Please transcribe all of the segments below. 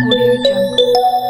Audio Jungle.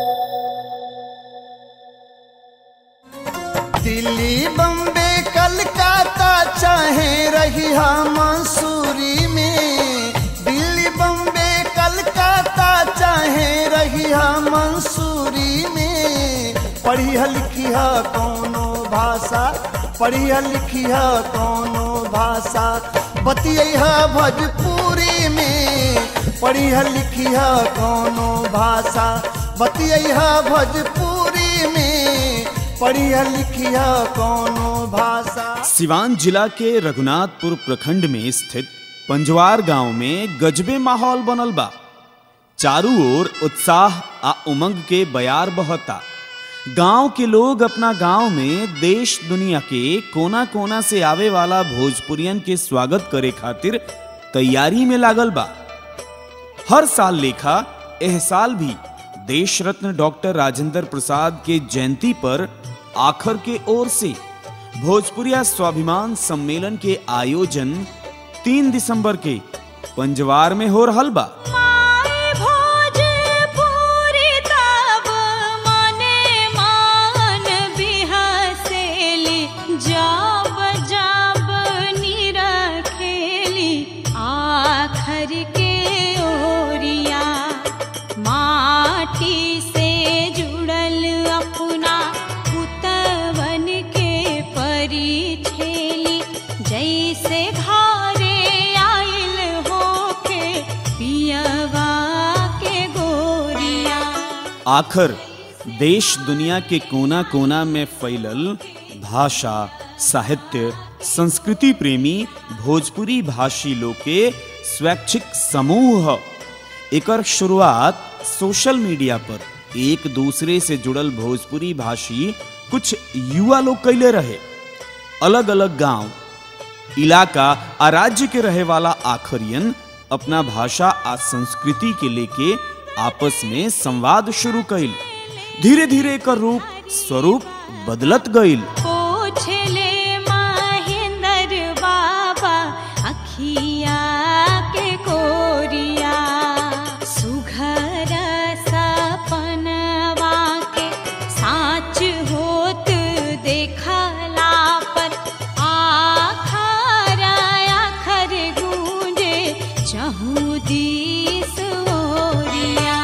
Delhi Bombay Calcutta चाहे रही मंसूरी में दिल्ली बम्बे कलकत्ता चाहे रही मंसूरी में पढ़िया लिखिया कौनो भाषा पढ़िया लिखिया कौनो भाषा बतिया भोजपुरी में पढ़िया लिखिया कौनो भाषा बतिया भोजपुरी में पढ़िया लिखिया कौनो भाषा सिवान जिला के रघुनाथपुर प्रखंड में स्थित पंजवार गांव में गजबे माहौल बनल बा चारू ओर उत्साह आ उमंग के बयार बहता गांव के लोग अपना गांव में देश दुनिया के कोना कोना से आवे वाला भोजपुरियन के स्वागत करे खातिर तैयारी में लागल बा हर साल लेखा एह साल भी देश रत्न डॉक्टर राजेंद्र प्रसाद के जयंती पर आखर के ओर से भोजपुरिया स्वाभिमान सम्मेलन के आयोजन तीन दिसंबर के पंजवार में हो रहल बा माय भोजपुरी तब मने मान बिहसेली जब जब निरखेली आखर के ओरिया माटी से जुड़ल अपना पुतवन के परिछेली जैसे घरे आइल होके पियवा के गोरिया आखर देश दुनिया के कोना कोना में फैलल भाषा साहित्य संस्कृति प्रेमी भोजपुरी भाषी लोग के स्वैच्छिक समूह ह। एकर शुरुआत सोशल मीडिया पर एक दूसरे से जुड़ल भोजपुरी भाषी कुछ युवा लोग कैले रहे अलग अलग गांव इलाका आ राज्य के रहे वाला आखरियन अपना भाषा आ संस्कृति के लेके आपस में संवाद शुरू कइल धीरे धीरे एकर रूप स्वरूप बदलत गइल पोछले महेंद्र बाबा अखिया के कोरिया सुघर सपनवा के साच होत देखला पर आखर आखर गूंजे चहु दिस ओरिया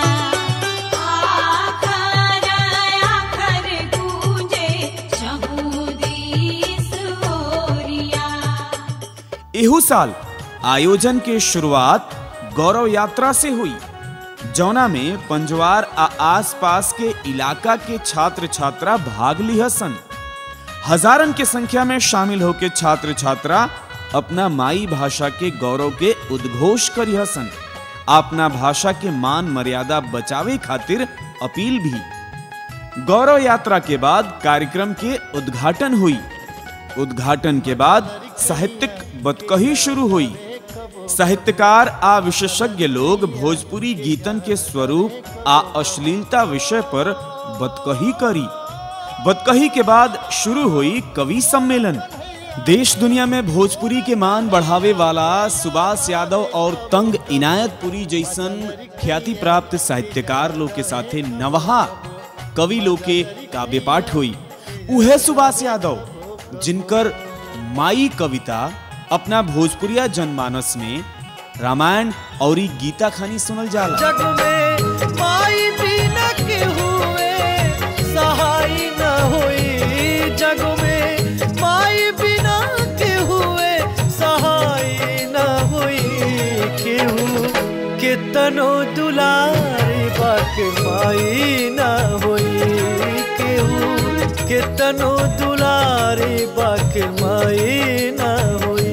आखर आखर गूंजे चहु दिस ओरिया एहू साल आयोजन के शुरुआत गौरव यात्रा से हुई जौना में पंजवार आ आसपास के इलाका के छात्र छात्रा भाग लिहसन हजारन के संख्या में शामिल होके छात्र छात्रा अपना माई भाषा के गौरव के उद्घोष करिहसन अपना भाषा के मान मर्यादा बचावे खातिर अपील भी गौरव यात्रा के बाद कार्यक्रम के उद्घाटन हुई उद्घाटन के बाद साहित्यिक बतकही शुरू हुई साहित्यकार आ विशेषज्ञ लोग भोजपुरी गीतन के स्वरूप आ अश्लीलता विषय पर बतकही करी बतकही के बाद शुरू हुई कवि सम्मेलन देश दुनिया में भोजपुरी के मान बढ़ावे वाला सुभाष यादव और तंग इनायतपुरी जैसन ख्याति प्राप्त साहित्यकार लोग के साथे नवहा कवि लोग के काव्य पाठ हुई उहे सुभाष यादव जिनकर माई कविता अपना भोजपुरिया जनमानस में रामायण और गीता खानी सुनल जाला जग में माई बिना के हुए सहाय न होई जग में माई बिना के हुए सहाय न होई केहू केतनो दुलारी बाक माई न होई केहू केतनो दुलारी बाक माई न होई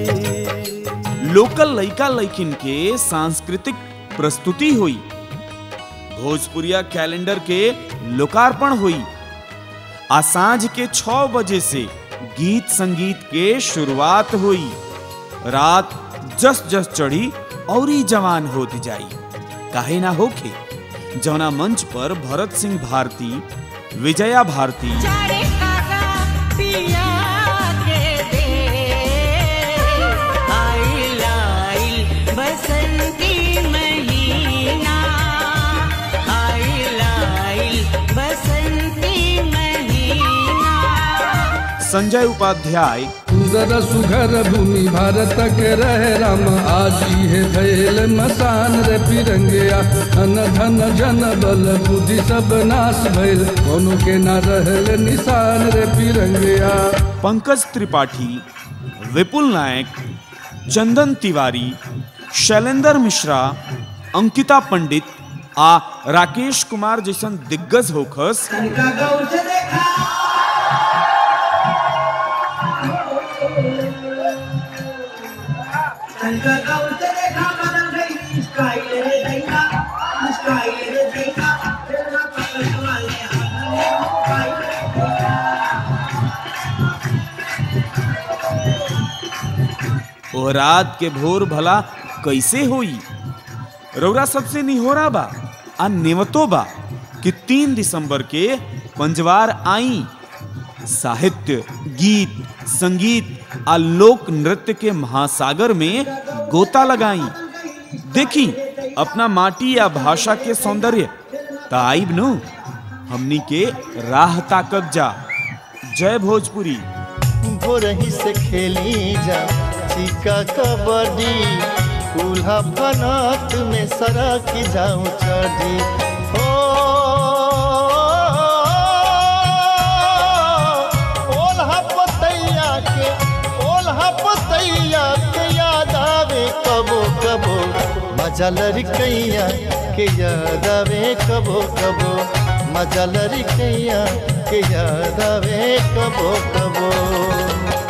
लोकल लइका लइकिन के सांस्कृतिक प्रस्तुति हुई भोजपुरिया कैलेंडर के लोकार्पण हुई आ सांझ के छह बजे से गीत संगीत के शुरुआत हुई रात जस जस चढ़ी और ही जवान होती जाई काहे ना होखे जौना मंच पर भरत सिंह भारती विजया भारती चारे काका पिया के दे आइल आइल बसंती महीना आइल संजय उपाध्याय सुंदर सुघर भूमि भारत के रहे राम आजी है भैल मसान रे फिरंगिया धन धन जन बल बुद्धि सब नाश भइल कोनो के ना रहल निशान रे फिरंगिया पंकज त्रिपाठी विपुल नायक चंदन तिवारी शैलेंद्र मिश्रा अंकिता पंडित आ राकेश कुमार जैसन दिग्गज होखस ओ रात के भोर भला कैसे होई रौरा सबसे निहोरा बा आ नेवतो बा कि तीन दिसंबर के पंजवार आई साहित्य गीत संगीत आ लोक नृत्य के महासागर में गोता लगाई देखी अपना माटी या भाषा के सौंदर्य ताइब नु हमनी के राह ताकब जा जय भोजपुरी भोरही से खेली जा चिका कबड्डी उल्हा फनात में सरक जाऊं चढ़ी हो ओल्हा पतैया के ओल्हा पतैया के याद आवे कबो कबो मजा लड़कैया के याद आवे कबो कबो मजा लड़कैया के याद आवे कबो कबो